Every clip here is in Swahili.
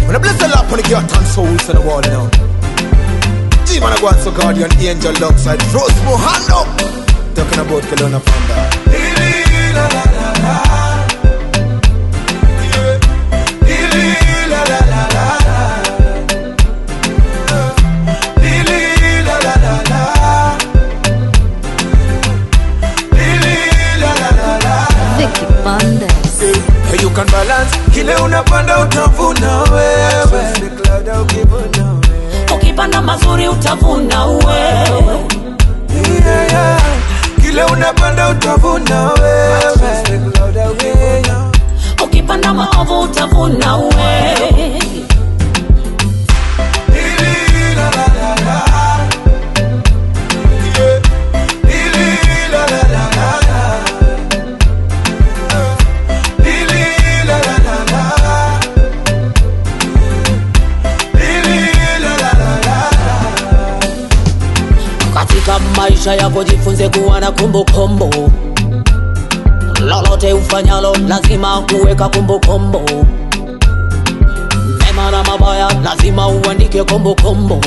When I bless the Lord, when I get ton souls on the wall, you know. G-Man, I go and so guardian angel alongside Rose Mohando. Talking about Kelowna Fonda. Vicky Bandes. Hey, you can balance kile unapanda utavuna wewe ukipanda mazuri utavuna wewe Yeah, yeah. kile unapanda utavuna wewe ukipanda maovu utavuna wewe katika maisha yako jifunze kuwa na kumbukumbu lolote ufanyalo lazima kuweka kumbukumbu mema na mabaya lazima uandike kumbukumbu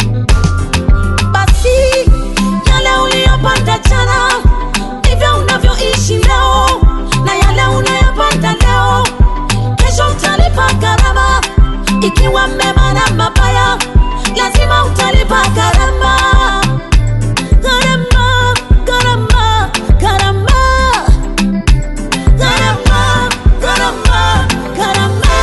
basi yale uliyopata jana ndivyo unavyoishi leo na yale unayopata leo kesho utalipa gharama ikiwa mema na mabaya lazima utalipa gharama gharama gharama gharama gharama gharama gharama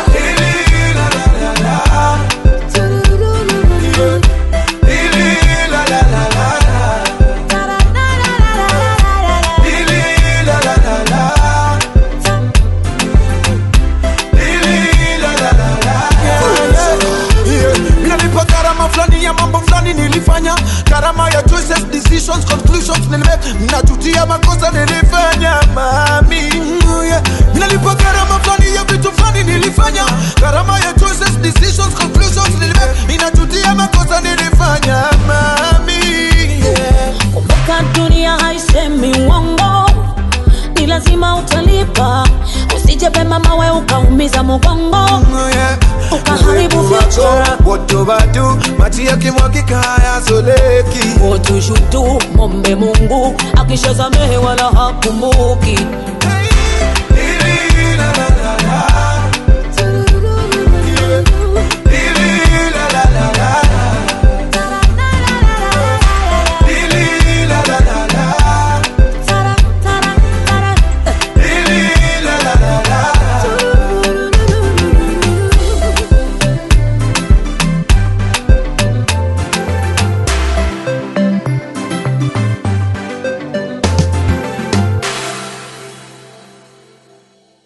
Yeah. Nilipa gharama fulani ya mambo fulani nilifanya gharama ya choices decisions conclusions nilimake najutia makosa nilifanya mami Mm, yeah. nilipa gharama fulani ya vitu fulani nilifanya gharama ya choices decisions conclusions nilimake inajutia makosa nilifanya mami yeah. kumbuka dunia haisemi uongo ni lazima utalipa usije pema mawe ukaumiza mugongo Yeah. Ukaharibu Uwepo wako, future. wotobatu maji yakimwagika hayasoleki wotushutu mombe mungu akishasamehe wala hakumbuki Hey, ili, la, la,